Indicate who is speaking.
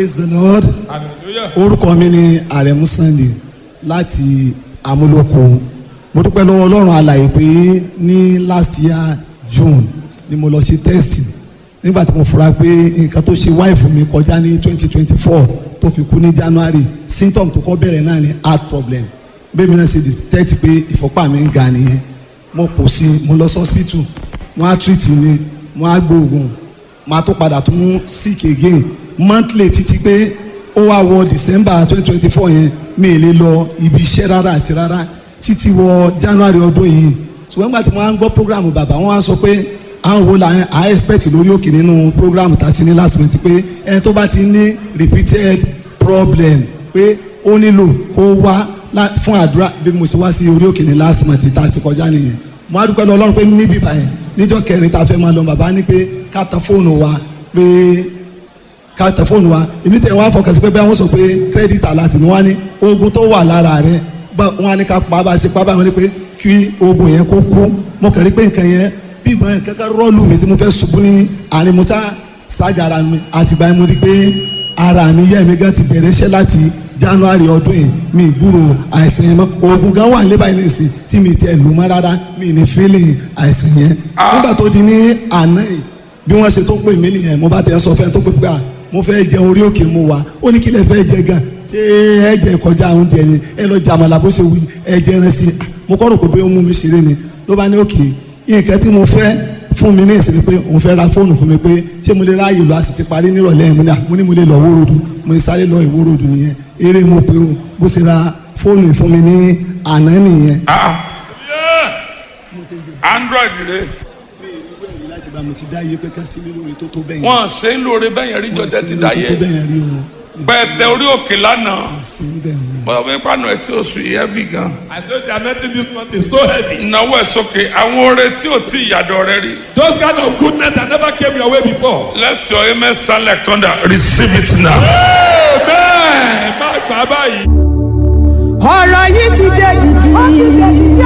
Speaker 1: praise the lord
Speaker 2: hallelujah
Speaker 1: orúkọ mi ni àrẹ̀mú sunday láti amúlòkó mo dúpẹ́ lọ́wọ́ ọlọ́run alàyè pé ní last year june ni mo lọ ṣe test nígbà tí mo fura pé nǹkan tó ṣe wáìfù mi kọjá ní twenty twenty four tó fi kú ní january symptom tó kọ́ bẹ̀rẹ̀ náà ni heart problem bẹ́ẹ̀ mi náà ṣe detect pé ìfọ́pá mi ń ga nìyẹn mo kò sí mo lọ sí hospital wọ́n á treat mi wọ́n á gbóògùn máa tó padà tún sick again monthly títí pé ó wá wọ december twenty twenty four yẹn mi ì lè lọ ibi iṣẹ́ rárá àti rárá títí wọ january ọdún yìí ṣùgbọ́n nígbà tí wọ́n á ń gbọ́ program bàbá wọn á sọ pé àwọn wo la à expect lórí òkè nínú program tá a ti ní last month pé ẹni tó bá ti ní repeated problem pé ó nílò kó wá lá- fún àdúrà bí mo ṣe wá sí orí òkè ní last month tá a ṣe kọjá nìyẹn mo á dúpẹ́ lọ ọlọ́run pé níbí báyẹn níjọ́ kẹrin tá a fẹ́ máa lọ bàbá ní pé ká tan fóònù wa pé ká tẹ fóònù wa èmi tẹ wọn afọkànsí pé bẹ́ẹ̀ wọ́n sọ pé credit alert ni wọ́n ní oògùn tó wà lára rẹ̀ bá wọ́n á ní ká pa bá a ṣe pa bá wọn ní pé kí oògùn yẹn kó kú mo kàn rí pé nǹkan yẹn bí ìgbọ́n yẹn kankan rọ́ọ̀lù mi tí mo fẹ́ ṣubú ní àárín musa ságara mi àtìgbà yẹn mo rí pé ara mi yẹ́ mi gan ti bẹ̀rẹ̀ iṣẹ́ láti january ọdún yìí mi gbúrò àìsàn yẹn mọ́ oògùn gan wà níbà yìí nìsín tí mi tẹ lù mọ́ rárá mi ní feeling àìsàn yẹn nígbà tó di ní àná yìí bí wọ́n ṣe tó pè mí nìyẹn mo bá tẹ̀ sọ fẹ́ tó pé pé à mo fẹ́ jẹ orí òkè mu wa ó ní kí lè fẹ́ jẹ gan ṣé ẹ jẹ kọjá oúnjẹ ni ẹ lọ jàmàlà bó ṣe wí ẹ jẹ ẹran sí i mo kọ́ rò pé ó mú mi ṣeré ni ló bá ní òkè nǹkan tí mo fẹ́ fún mi ní ìsinmi pé òun fẹ́ ra fóònù fún mi pé ṣé mo lè ráàyè lọ a sì ti parí nírọ̀lẹ́ yẹn mo ní à mo ní mo lè lọ wórodù mo sáré lọ ìwórodù nìyẹn eré mo pé o bó ṣe ra fóònù fún mi ní àná nìyẹn.
Speaker 2: ah yeah android rẹ
Speaker 1: mi ì rí wẹ̀rí láti bá mo ti dá iye pé ká sí mi lórí tó tó bẹ́yẹn.
Speaker 2: wọn ṣe ń lóore bẹ́yẹn rí jọjẹ ti dá
Speaker 1: tó
Speaker 2: yẹ
Speaker 1: tó bẹ́yẹn rí o.
Speaker 2: pẹ̀tẹ orí òkè lánàá
Speaker 1: sí bẹ́ẹ̀ ni.
Speaker 2: bọ́ọ̀ bí pàánù ẹ̀ tí ó sùn yìí heavy gan.
Speaker 3: I know the anointing this month is so heavy.
Speaker 2: ìnáwó ẹ̀ sókè àwọn oore tí ò tí ìyàdọ̀ rẹ rí.
Speaker 3: Those kind of goodness that never came your way before.
Speaker 2: let your amen sound like thunder receive it now.
Speaker 3: Amen. Má gbà báyìí.
Speaker 4: ọ̀rọ̀ yìí ti dé dìdì.